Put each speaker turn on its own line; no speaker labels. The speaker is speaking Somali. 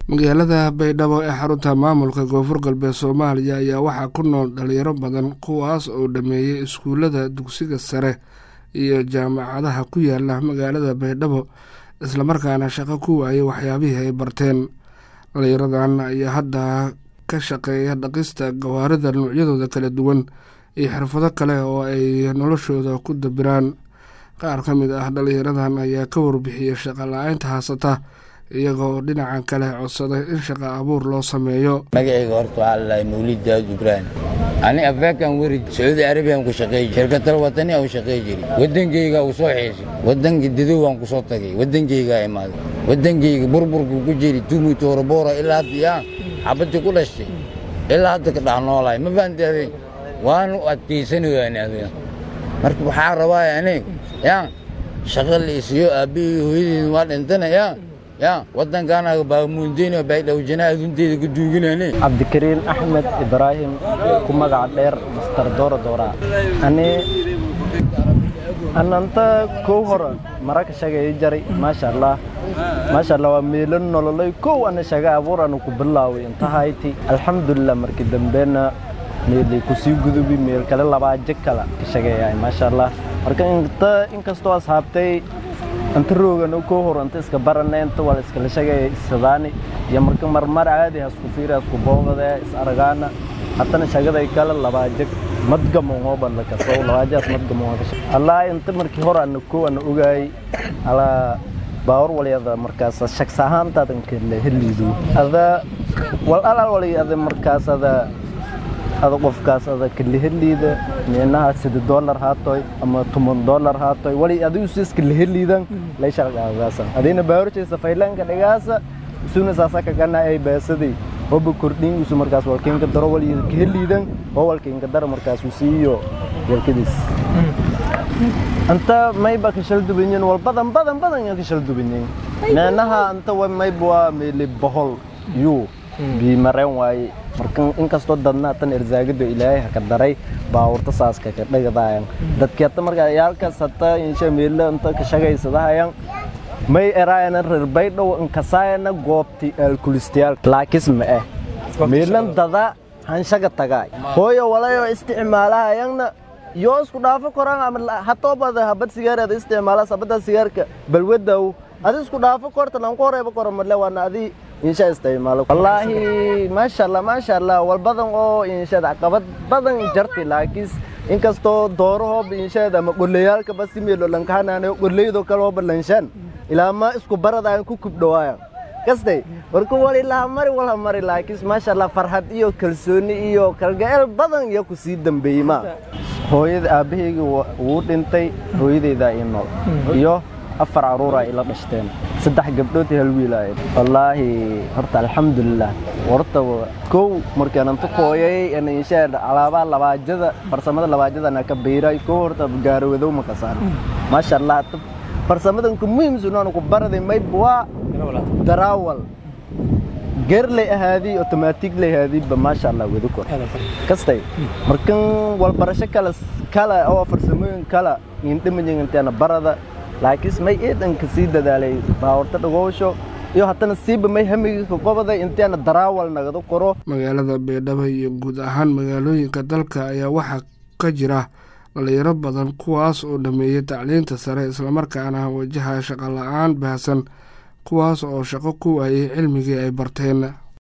magaalada baydhabo ee xarunta maamulka koonfur galbeed soomaaliya ayaa waxaa ku nool dhalinyaro badan kuwaas oo dhameeyey iskuullada dugsiga sare iyo jaamacadaha ku yaala magaalada baydhabo islamarkaana shaqo ku waayay waxyaabihii ay barteen dhalinyaradan ayaa hadda ka shaqeeya dhaqista gawaarida noocyadooda kala duwan iyo xirfado kale oo ay noloshooda ku dabiraan qaar ka mid ah dhalinyaradan ayaa ka warbixiyey shaqa la-aynta haasata iyagoo dhinaca kale codsaday in shaqa abuur loo sameeyo
magacayga horta waxaa lalahay mawlid daawud ibraahim ani afeekan weri sacuudi arabiyan ku shaqeey jiri shirkatal watani aan u shaqeey jiri waddankayga u soo xiisay waddanka dadow aan ku soo tagay waddankaygaa imaaday waddankayga burburku ku jiri tumi tooroboora ilaa hadda yaa xabadii ku dhashtay ilaa hadda ka dhex noolahay ma fahanti adeen waanu adkaysani waani adeen marka waxaa rabaa aniga yaa shaqa la isiyo aabbihii hooyadeeda waa dhintana yaa ya waddankaanaga baamuundeyn baydhowjana adunteeda ku duuginane
cabdikariin axmed ibraahim ku magaca dheer master doora doora ani ananta kow hore maraka shagay jaray maasha allah maasha allah waa meelo nololay kow ana shaga abuur anu ku bilaaway intahayti alxamdulilah markii dambeena meelay kusii gudubi meel kale labaaje kala ka shageeyahay maasha allah marka inta inkastoo asxaabtay anta roogano koo hor anta iska barana inta wala iskala shagaya isadaani iyo marka marmar caadi hasku fiiri hasku boogade is aragaana hatana shagaday kale labaajag madgamo hooban la kaso labaajaas madgamo allah inta markii hor ana koo ana ogaayay ala baawar walyada markaas shaks ahaantaadan kale heliidu ada wal alal walyada markaas ada ada qofkaas ada kaliheliida meenaha sida dollar haatoy ama toban dollar haatoy wali adigu sis kaliheliidan layshalgaagaasa adina baawrjaysa faylanka dhigaasa isuna saasa kagana ay beesadii hoba kordhin isu markaas walkiinka daro wali kaheliidan oo walkiinka daro markaas usiiyo yalkadiis anta mayba kashal dubanyin wal badan badan badan ya kashal dubanyin meenaha anta mayba waa meeli bohol yuu biimareen waaye marka inkastoo dadna tan irsaagado ilaahay haka daray baawurta saaska ka dhagadayan dadki hata markaa yaalkaas hata insha meelo inta ka shagaysadahayan may eraayana reer baydhow inkasaayana goobti alkulistayaal laakis ma eh meelan dada hanshaga tagaay hooyo walayo isticmaalahayanna yoo isku dhaafo koraan ama hatoobada habad sigaareeda isticmaala sabada sigaarka balwadaw adi isku dhaafo korta lanku horeeba koro marle waana adi insha isticmaalo wallaahi maasha allah maasha allah wal badan oo inshaad caqabad badan jarti laakiin inkastoo doorahoob inshaad ama qolleyaalka basi meelo lankahanaanayo qolleydo kale hooba lanshaan ilaa ma isku barada aan ku kubdhawaaya kastay marka wal ilaa mari wala mari laakiin maasha allah farxad iyo kalsooni iyo kalgaceel badan iyo ku sii dambeeyey ma hooyada aabbahayga wuu dhintay hooyadeydaa ii nool iyo afar caruura ila dhashteen saddex gabdhood hal wiilaayeen wallaahi horta alxamdulilah horta kow markaan anta kooyay inshaa alaabaha labaajada farsamada labaajadana ka biiray kow horta gaarawadow ma kasaan maasha allah farsamadan ku muhiimsunaanu ku baraday mayb waa daraawal geer lay ahaadii otomaatig lay ahaadiiba maasha allah wadi kor kastay markan walbarasho kale kale oo farsamooyin kale indhamajiganteena barada laakiin may eedanka sii dadaalay baawurta dhagoosho iyo haddana siiba may hamiga ka qobaday inteena daraawal nagada koro
magaalada baydhabo iyo guud ahaan magaalooyinka dalka ayaa waxaa ka jira dhalinyaro badan kuwaas oo dhameeyey tacliinta sare islamarkaana wajaha shaqo la-aan baahsan kuwaas oo shaqo ku waayay cilmigii ay barteen